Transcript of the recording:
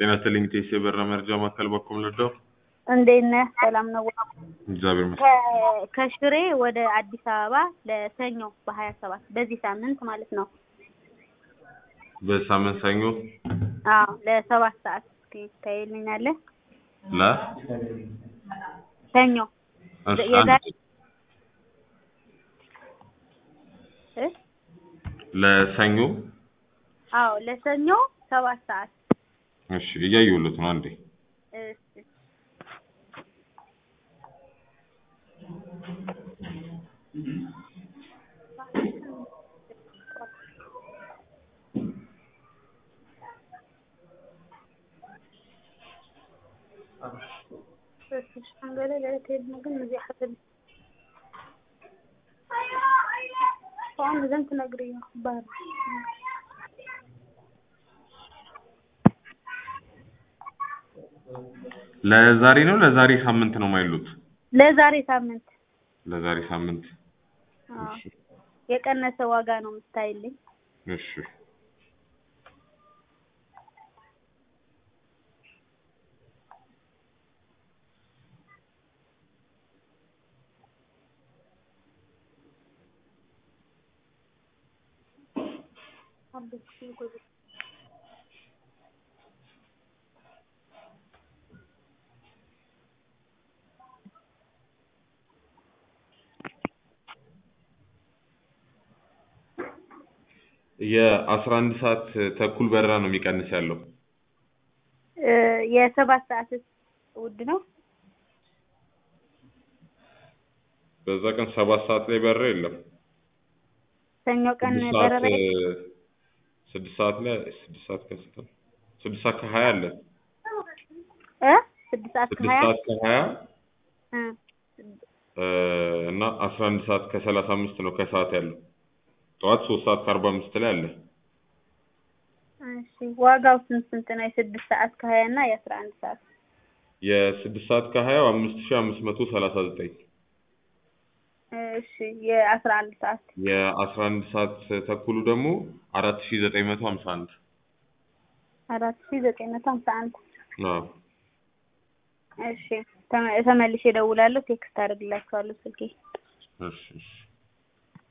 ጤና ይስጥልኝ ቴሴ በራ መርጃ ማዕከል በኩል ልደው እንዴት ነህ? ሰላም ነው? እግዚአብሔር ይመስገን። ከ- ከሽሬ ወደ አዲስ አበባ ለሰኞ በሀያ ሰባት በዚህ ሳምንት ማለት ነው። በሳምንት ሰኞ አዎ ለሰባት ሰዓት እስኪ ታይልኛለህ? ለ ሰኞ እሺ፣ የዛሬ አንድ- እ? ለሰኞ አዎ ለሰኞ ሰባት ሰዓት እሺ፣ እያየሁለት ነው። አንዴ እሺ ሸንገለ ለትሄድ ነው ግን እዚህ ሐሰብ አሁን ዘንድ ትነግሪኝ ባል ለዛሬ ነው ለዛሬ ሳምንት ነው ማይሉት ለዛሬ ሳምንት ለዛሬ ሳምንት አዎ እሺ፣ የቀነሰ ዋጋ ነው የምታይልኝ። እሺ የአስራ አንድ ሰዓት ተኩል በረራ ነው የሚቀንስ ያለው እ የሰባት ሰዓት ውድ ነው። በዛ ቀን ሰባት ሰዓት ላይ በረራ የለም። ሰኞ ቀን ስድስት ሰዓት በረራ እ፣ ስድስት ሰዓት ላይ ስድስት ሰዓት ከስንት ነው? ስድስት ሰዓት ከሀያ አለ እ ስድስት ሰዓት ስድስት ከሀያ ሰዓት ከሀያ እ እ፣ እና አስራ አንድ ሰዓት ከሰላሳ አምስት ነው ከሰዓት ያለው። ጠዋት ሶስት ሰዓት ከአርባ አምስት ላይ አለ። እሺ ዋጋው ስንት ስንት ነው? የስድስት ሰዓት ከሀያ እና የአስራ አንድ ሰዓት የስድስት ሰዓት ከሀያው አምስት ሺህ አምስት መቶ ሰላሳ ዘጠኝ እሺ የአስራ አንድ ሰዓት የአስራ አንድ ሰዓት ተኩሉ ደግሞ አራት ሺህ ዘጠኝ መቶ ሀምሳ አንድ አራት ሺ ዘጠኝ መቶ ሀምሳ አንድ አዎ እሺ ተመ- ተመልሼ እደውላለሁ። ቴክስት አደርግላችኋለሁ ስልኬ እሺ እሺ